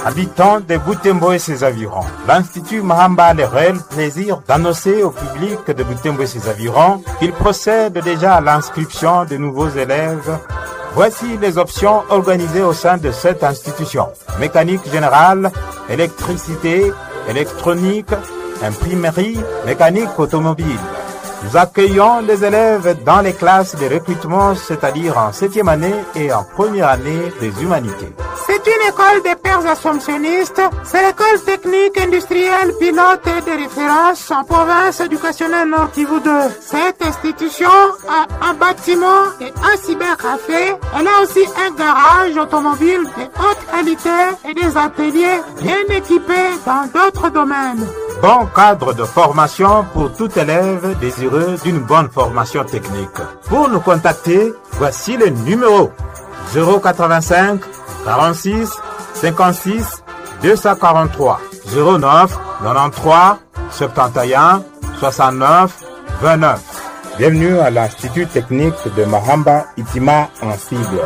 Habitants de Butembo et ses environs, l'Institut Mahamba a le réel plaisir d'annoncer au public de Butembo et ses environs qu'il procède déjà à l'inscription de nouveaux élèves. Voici les options organisées au sein de cette institution. Mécanique générale, électricité, électronique, imprimerie, mécanique automobile. Nous accueillons les élèves dans les classes de recrutement, c'est-à-dire en septième année et en première année des humanités. C'est une école des pères assomptionnistes. C'est l'école technique industrielle pilote de référence en province éducationnelle Nord Kivu 2. Cette institution a un bâtiment et un cybercafé. Elle a aussi un garage automobile de haute qualité et des ateliers bien équipés dans d'autres domaines. Bon cadre de formation pour tout élève désireux d'une bonne formation technique. Pour nous contacter, voici le numéro 085 46 56 243 09 93 71 69 29. Bienvenue à l'Institut technique de Mahamba Itima en cible.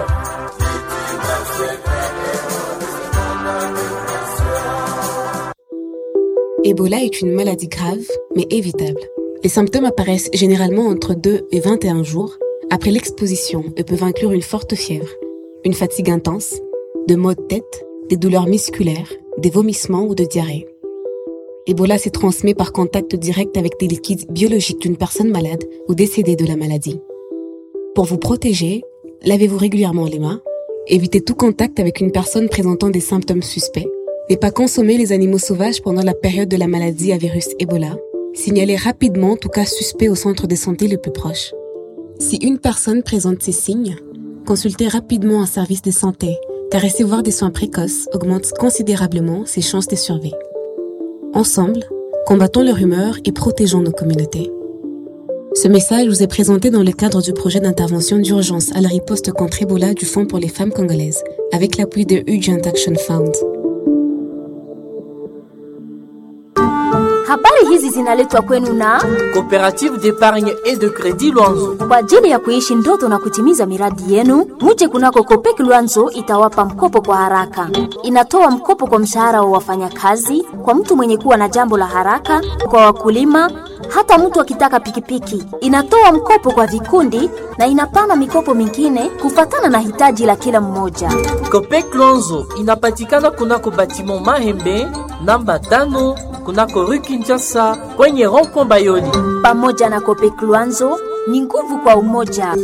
Ebola est une maladie grave, mais évitable. Les symptômes apparaissent généralement entre 2 et 21 jours après l'exposition et peuvent inclure une forte fièvre, une fatigue intense, de maux de tête, des douleurs musculaires, des vomissements ou de diarrhée. Ebola se transmet par contact direct avec des liquides biologiques d'une personne malade ou décédée de la maladie. Pour vous protéger, lavez-vous régulièrement les mains, évitez tout contact avec une personne présentant des symptômes suspects, ne pas consommer les animaux sauvages pendant la période de la maladie à virus Ebola, signalez rapidement tout cas suspect au centre de santé le plus proche. Si une personne présente ces signes, consultez rapidement un service de santé, car recevoir des soins précoces augmente considérablement ses chances de survie. Ensemble, combattons leur humeur et protégeons nos communautés. Ce message vous est présenté dans le cadre du projet d'intervention d'urgence à la riposte contre Ebola du Fonds pour les femmes congolaises, avec l'appui de Urgent Action Fund. Habari hizi zinaletwa kwenu na Coopérative d'épargne et de crédit Luanzo. kwa ajili ya kuishi ndoto na kutimiza miradi yenu. Muje kunako Kopek Luanzo itawapa mkopo kwa haraka. Inatoa mkopo kwa mshahara wa wafanyakazi, kwa mtu mwenye kuwa na jambo la haraka, kwa wakulima, hata mtu akitaka pikipiki. Inatoa mkopo kwa vikundi na inapana mikopo mingine kufatana na hitaji la kila mmoja. Copec Luanzo inapatikana kunako batiment Mahembe namba tano kunako rue Kinshasa kwenye rond-point Bayoli. Pamoja na Kopek Luanzo ni nguvu kwa umoja.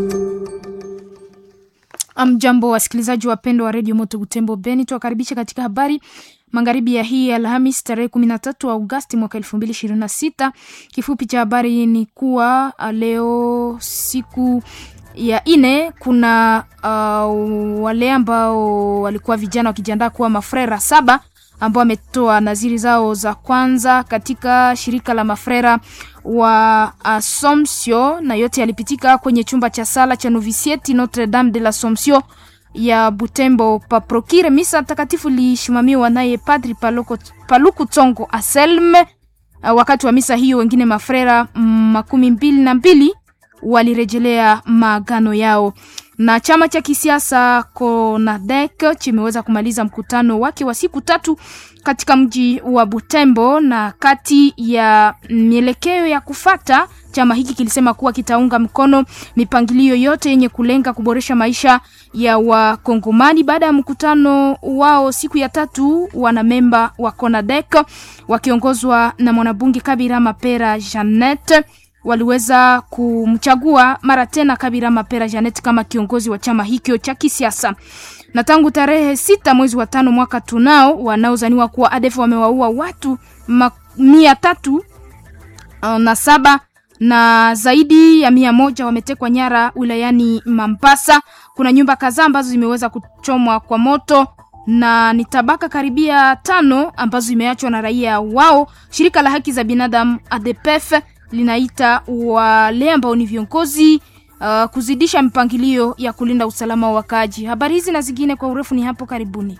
Amjambo wasikilizaji wapendwa wa redio Moto Butembo Beni, tuwakaribisha katika habari magharibi ya hii Alhamis tarehe kumi na tatu Agosti mwaka elfu mbili ishirini na sita. Kifupi cha habari ni kuwa uh, leo siku ya ine kuna uh, wale ambao walikuwa vijana wakijiandaa kuwa mafrera saba ambao wametoa naziri zao za kwanza katika shirika la mafrera wa Assomption, na yote yalipitika kwenye chumba cha sala cha novisieti Notre Dame de l'Assomption ya Butembo paprokire. Misa takatifu lisimamiwa naye Padri Paluku, Paluku Tsongo Aselme. Uh, wakati wa misa hiyo wengine mafrera mm, makumi mbili na mbili walirejelea maagano yao na chama cha kisiasa CONADEC chimeweza kumaliza mkutano wake wa siku tatu katika mji wa Butembo, na kati ya mielekeo ya kufata, chama hiki kilisema kuwa kitaunga mkono mipangilio yote yenye kulenga kuboresha maisha ya Wakongomani. Baada ya mkutano wao siku ya tatu, wanamemba wa CONADEC wakiongozwa na mwanabunge Kabira Mapera Janet waliweza kumchagua mara tena Kabira Mapera Janet kama kiongozi wa chama hicho cha kisiasa. Na tangu tarehe sita mwezi wa tano mwaka tunao wanaozaniwa kuwa ADF wamewaua watu ma- mia tatu uh, na saba na zaidi ya mia moja wametekwa nyara wilayani Mambasa. Kuna nyumba kadhaa ambazo zimeweza kuchomwa kwa moto na ni tabaka karibia tano ambazo zimeachwa na raia wao. Shirika la haki za binadamu ADPF linaita wale ambao ni viongozi uh, kuzidisha mipangilio ya kulinda usalama wa wakaaji. Habari hizi na zingine kwa urefu ni hapo karibuni.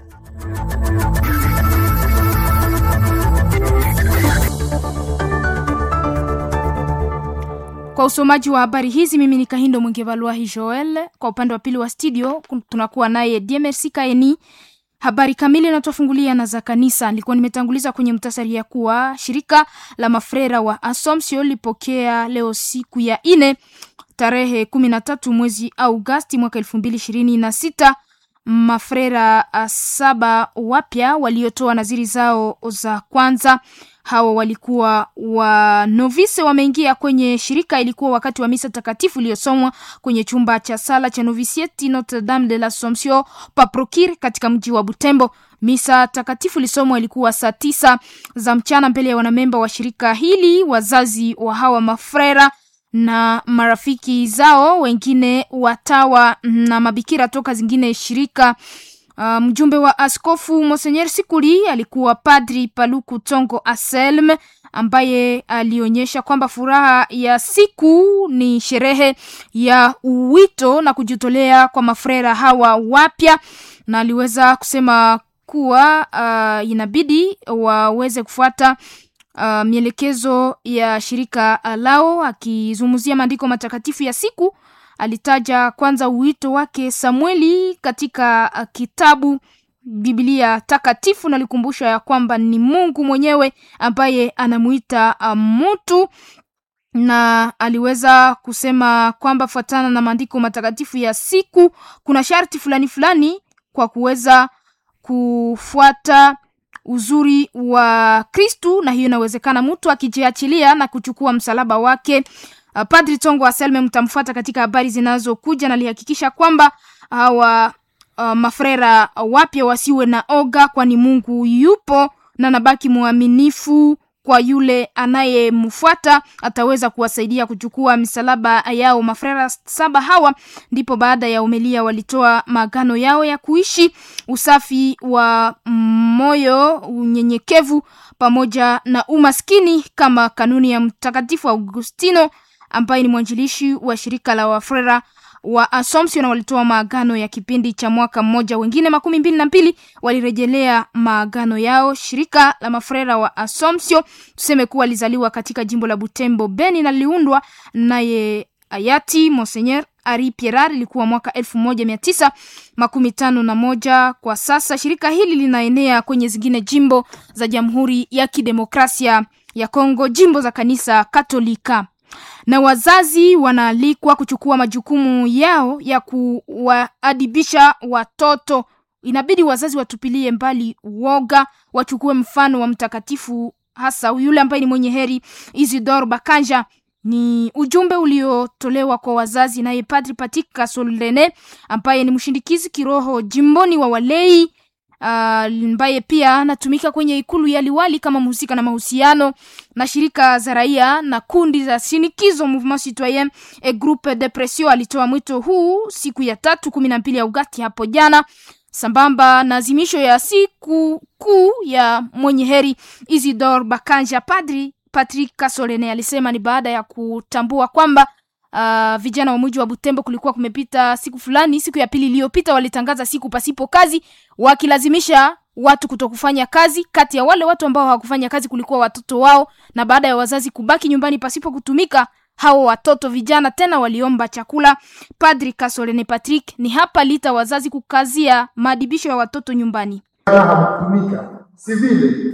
Kwa usomaji wa habari hizi mimi ni Kahindo Mwingevalwahi Joel. Kwa upande wa pili wa studio kun- tunakuwa naye DMRC Kaeni Habari kamili inatofungulia na za kanisa. Nilikuwa nimetanguliza kwenye mtasari ya kuwa shirika la mafrera wa Assumption lipokea leo siku ya ine tarehe kumi na tatu mwezi Augasti mwaka elfu mbili ishirini na sita mafrera saba wapya waliotoa naziri zao za kwanza. Hawa walikuwa wa novise wameingia kwenye shirika. Ilikuwa wakati wa misa takatifu iliyosomwa kwenye chumba cha sala cha Novisieti Notre Dame de l'Assomption Paprokir katika mji wa Butembo. Misa takatifu ilisomwa ilikuwa saa tisa za mchana mbele ya wanamemba wa shirika hili, wazazi wa hawa mafrera na marafiki zao wengine, watawa na mabikira toka zingine shirika. Uh, mjumbe wa askofu Monseigneur Sikuli alikuwa Padri Paluku Tongo Aselm ambaye alionyesha kwamba furaha ya siku ni sherehe ya uwito na kujitolea kwa mafrera hawa wapya, na aliweza kusema kuwa uh, inabidi waweze kufuata uh, mielekezo ya shirika lao. Akizungumzia maandiko matakatifu ya siku alitaja kwanza uwito wake Samueli katika uh, kitabu Biblia takatifu na alikumbusha ya kwamba ni Mungu mwenyewe ambaye anamuita uh, mtu na aliweza kusema kwamba fuatana na maandiko matakatifu ya siku kuna sharti fulani fulani kwa kuweza kufuata uzuri wa Kristu, na hiyo inawezekana mtu akijiachilia na kuchukua msalaba wake. Uh, Padri Tongo Aselme mtamfuata katika habari zinazokuja, na alihakikisha kwamba hawa uh, mafrera wapya wasiwe na oga, kwani Mungu yupo na nabaki mwaminifu kwa yule anayemfuata ataweza kuwasaidia kuchukua misalaba yao. Mafrera saba hawa ndipo baada ya umelia walitoa maagano yao ya kuishi usafi wa moyo, unyenyekevu pamoja na umaskini kama kanuni ya Mtakatifu Augustino ambaye ni mwanjilishi wa shirika la wafrera wa Assumption na walitoa maagano ya kipindi cha mwaka mmoja. Wengine makumi mbili na mbili walirejelea maagano yao. Shirika la mafrera wa Assumption tuseme kuwa lizaliwa katika jimbo la Butembo Beni na liliundwa naye hayati Monseigneur Ari Pierar, ilikuwa mwaka elfu moja mia tisa makumi tano na moja. Kwa sasa shirika hili linaenea kwenye zingine jimbo za Jamhuri ya Kidemokrasia ya Kongo, jimbo za kanisa Katolika na wazazi wanaalikwa kuchukua majukumu yao ya kuwaadibisha watoto. Inabidi wazazi watupilie mbali uoga, wachukue mfano wa mtakatifu, hasa yule ambaye ni mwenye heri Isidore Bakanja. Ni ujumbe uliotolewa kwa wazazi naye Padri Patika Solene ambaye ni mshindikizi kiroho jimboni wa walei ambaye uh, pia anatumika kwenye ikulu ya liwali kama mhusika na mahusiano na shirika za raia na kundi za shinikizo Mouvement Citoyen et Groupe de Pression. Alitoa mwito huu siku ya tatu kumi na mbili ya Agosti hapo jana, sambamba na azimisho ya siku kuu ya mwenye heri Isidore Bakanja. Padri Patrick Kasolene alisema ni baada ya kutambua kwamba Uh, vijana wa mji wa Butembo kulikuwa kumepita siku fulani, siku ya pili iliyopita walitangaza siku pasipo kazi, wakilazimisha watu kutokufanya kazi. Kati ya wale watu ambao hawakufanya kazi kulikuwa watoto wao, na baada ya wazazi kubaki nyumbani pasipo kutumika, hao watoto vijana tena waliomba chakula. Padri Kasolene Patrick ni hapa lita wazazi kukazia maadibisho ya watoto nyumbani. Hakutumika si vile,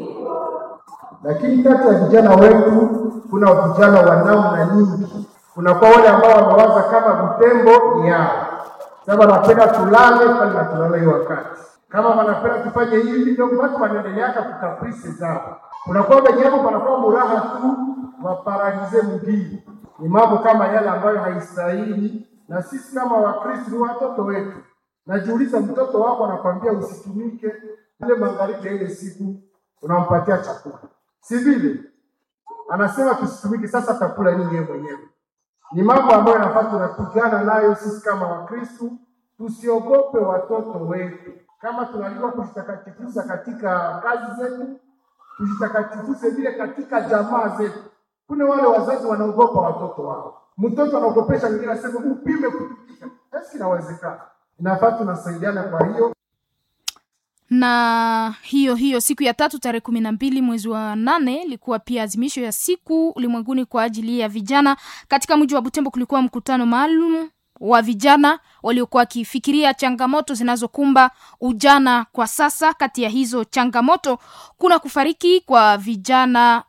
lakini kati ya vijana wetu kuna vijana wa namna nyingi kunakuwa wale ambao wamewaza kama Butembo ni yao, sasa wanapenda tulale pale na tulale hiyo wakati, kama wanapenda tufanye hivi, ndio watu wanaendeleaka kukaprise zao. Kunakuwa wenye hapo panakuwa muraha tu waparalize mgini. Ni mambo kama yale ambayo haistahili, na sisi kama Wakristo ni watoto wetu. Najiuliza, mtoto wako anakwambia usitumike ile magharibi ya ile siku, unampatia chakula, si vile? Anasema tusitumike, sasa atakula nini yeye mwenyewe? ni mambo ambayo yanafaa tunapigana nayo sisi kama Wakristu. Tusiogope watoto wetu, kama tunajua kujitakatifuza katika kazi zetu, tujitakatifuze vile katika jamaa zetu. Kuna wale wazazi wanaogopa watoto wao, mtoto anaogopesha mwingine, asema upime kutumika. Basi inawezekana, inafaa tunasaidiana. Kwa hiyo na hiyo hiyo siku ya tatu tarehe kumi na mbili mwezi wa nane ilikuwa pia azimisho ya siku ulimwenguni kwa ajili ya vijana. Katika mji wa Butembo kulikuwa mkutano maalum wa vijana waliokuwa wakifikiria changamoto zinazokumba ujana kwa sasa. Kati ya hizo changamoto kuna kufariki kwa vijana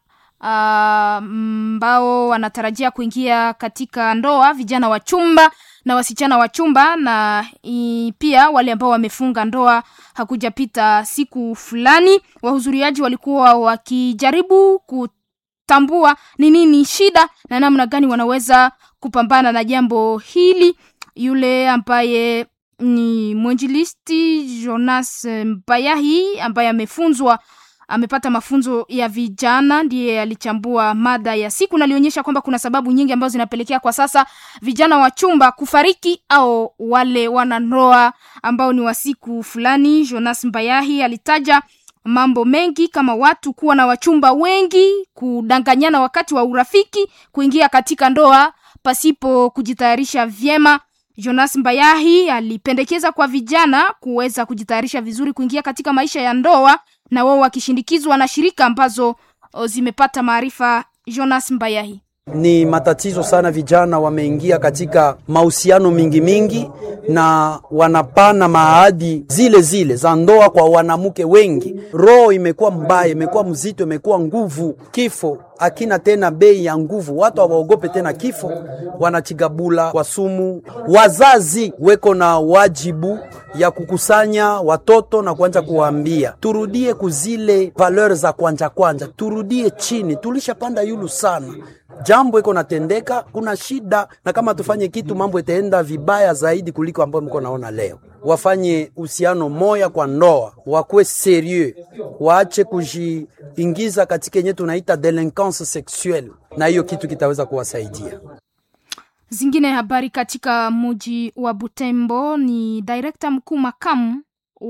ambao uh, wanatarajia kuingia katika ndoa, vijana wa chumba na wasichana wa chumba, na i, pia wale ambao wamefunga ndoa hakujapita siku fulani. Wahudhuriaji walikuwa wakijaribu kutambua ni nini shida na namna gani wanaweza kupambana na jambo hili. Yule ambaye ni mwenjilisti Jonas Mbayahi ambaye amefunzwa amepata mafunzo ya vijana ndiye alichambua mada ya siku na alionyesha kwamba kuna sababu nyingi ambazo zinapelekea kwa sasa vijana wa chumba kufariki au wale wanandoa ambao ni wa siku fulani. Jonas Mbayahi alitaja mambo mengi kama watu kuwa na wachumba wengi, kudanganyana wakati wa urafiki, kuingia katika ndoa pasipo kujitayarisha vyema. Jonas Mbayahi alipendekeza kwa vijana kuweza kujitayarisha vizuri kuingia katika maisha ya ndoa na wao wakishindikizwa na shirika ambazo zimepata maarifa. Jonas Mbayahi: ni matatizo sana, vijana wameingia katika mahusiano mingi mingi na wanapana maahadi zile zile za ndoa kwa wanamke wengi. Roho imekuwa mbaya, imekuwa mzito, imekuwa nguvu. Kifo akina tena bei ya nguvu, watu hawaogope tena kifo, wanachigabula kwa sumu. Wazazi weko na wajibu ya kukusanya watoto na kuanza kuwaambia turudie kuzile valeur za kwanja kwanja, turudie chini, tulishapanda yulu sana jambo iko natendeka, kuna shida, na kama tufanye kitu mambo itaenda vibaya zaidi kuliko ambayo mko naona leo. Wafanye uhusiano moya kwa ndoa, wakuwe serieux, waache kujiingiza katika yenye tunaita delinquence sexuelle, na hiyo kitu kitaweza kuwasaidia. Zingine habari katika muji wa Butembo ni direkta mkuu makamu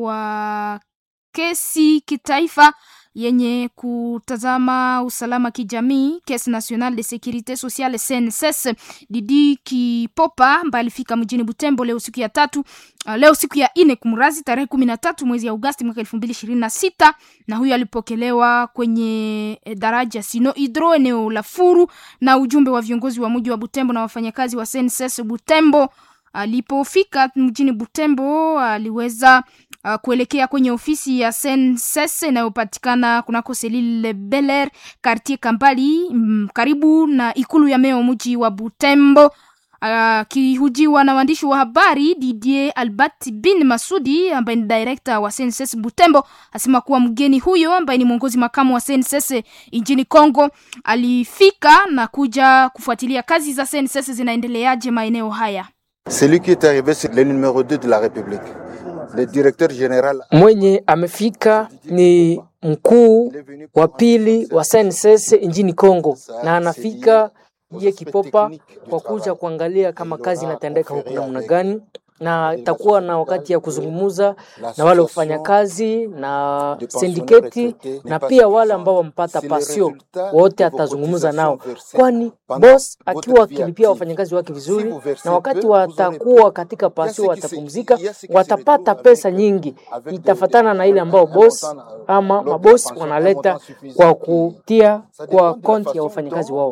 wa kesi kitaifa yenye kutazama usalama kijamii Caisse Nationale de Securite Sociale CNSS, Didi Kipopa ambaye alifika mjini Butembo leo siku ya tatu uh, leo siku ya ine kumrazi tarehe kumi na tatu mwezi ya Agosti mwaka elfu mbili ishirini na sita na huyo alipokelewa kwenye daraja Sino Hydro eneo la Furu na ujumbe wa viongozi wa mji wa Butembo na wafanyakazi wa CNSS Butembo. Alipofika mjini Butembo aliweza uh, kuelekea kwenye ofisi ya SNCS inayopatikana kunako Selile Beler quartier Kambali mm, karibu na ikulu ya meo mji wa Butembo. Akihujiwa uh, na waandishi wa habari, Didier Albert bin Masudi ambaye ni director wa SNCS Butembo asema kuwa mgeni huyo ambaye ni mwongozi makamu wa SNCS nchini Kongo alifika na kuja kufuatilia kazi za SNCS zinaendeleaje maeneo haya. Celui qui est arrivé c'est le numéro 2 de la République. Le directeur général mwenye amefika ni mkuu wa pili wa SNCS nchini Kongo, na anafika ye Kipopa kwa kuja kuangalia kama kazi inatendeka huku namna gani, na itakuwa na wakati ya kuzungumuza na wale wafanyakazi na sindiketi na pia wale ambao wampata pasio wote, atazungumza nao, kwani boss akiwa akilipia wafanyakazi wake vizuri, na wakati watakuwa katika pasio watapumzika, watapata pesa nyingi, itafatana na ile ambao boss ama mabosi wanaleta kwa kutia kwa konti ya wafanyakazi wao.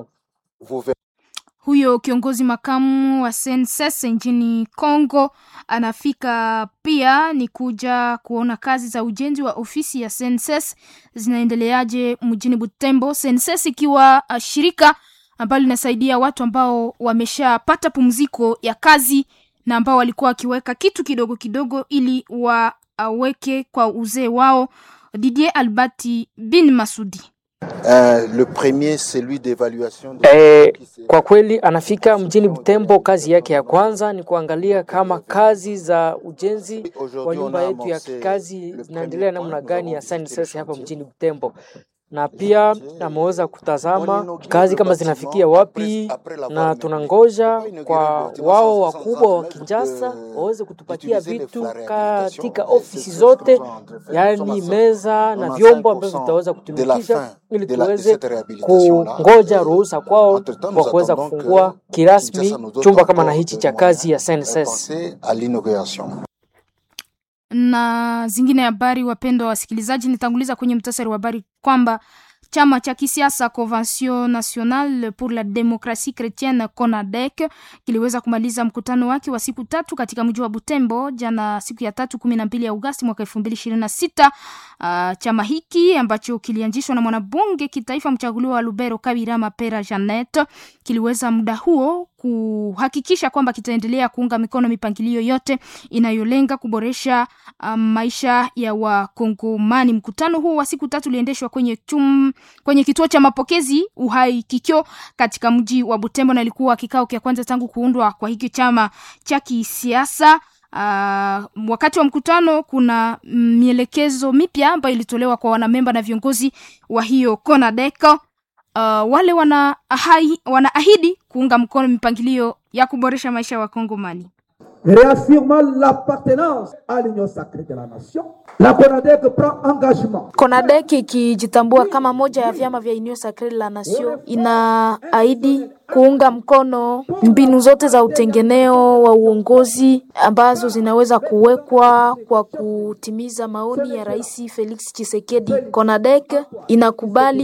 Huyo kiongozi makamu wa SNCS nchini Kongo anafika pia ni kuja kuona kazi za ujenzi wa ofisi ya SNCS zinaendeleaje mjini Butembo. SNCS ikiwa shirika ambalo linasaidia watu ambao wameshapata pumziko ya kazi na ambao walikuwa wakiweka kitu kidogo kidogo ili waweke kwa uzee wao. Didier Albati bin Masudi Uh, le premier celui d'évaluation de... Eh, kwa kweli anafika mjini Butembo. Kazi yake ya kwanza ni kuangalia kama kazi za ujenzi wa nyumba yetu ya kikazi zinaendelea namna gani ya SNCS hapa mjini Butembo, na pia ameweza kutazama kazi kama zinafikia wapi, na tunangoja kwa wao wakubwa wa Kinshasa waweze kutupatia vitu katika ofisi zote, yaani meza na vyombo ambavyo vitaweza kutumikisha ili tuweze kungoja ruhusa kwao kwa kuweza kufungua kirasmi chumba kama na hichi cha kazi ya SNCS na zingine habari. Wapendwa wasikilizaji, nitanguliza kwenye mtasari wa habari kwamba Chama cha kisiasa Convention Nationale pour la Democratie Chrétienne CONADEC kiliweza kumaliza mkutano wake wa siku tatu katika mji wa Butembo jana siku ya tatu kumi na mbili ya Agosti mwaka elfu mbili ishirini na sita. Uh, chama hiki ambacho kilianzishwa na mwanabunge kitaifa mchaguliwa wa Lubero Kabira Mapera Janet kiliweza muda huo kuhakikisha kwamba kitaendelea kuunga mikono mipangilio yote inayolenga kuboresha um, maisha ya Wakongomani. Mkutano huu wa siku tatu uliendeshwa kwenye chum, kwenye kituo cha mapokezi Uhai Kikyo katika mji wa Butembo na ilikuwa kikao cha kwanza tangu kuundwa kwa hiki chama cha kisiasa. Uh, wakati wa mkutano kuna mielekezo mipya ambayo ilitolewa kwa wanamemba na viongozi wa hiyo CONADEC. Uh, wale wana ahai, wanaahidi kuunga mkono mipangilio ya kuboresha maisha ya Wakongomani. Réaffirmant l'appartenance à l'union sacrée de la nation, la CONADEC prend engagement. CONADEC ikijitambua kama moja ya vyama vya Union Sacrée de la Nation inaahidi kuunga mkono mbinu zote za utengeneo wa uongozi ambazo zinaweza kuwekwa kwa kutimiza maoni ya Rais Felix Tshisekedi. CONADEC inakubali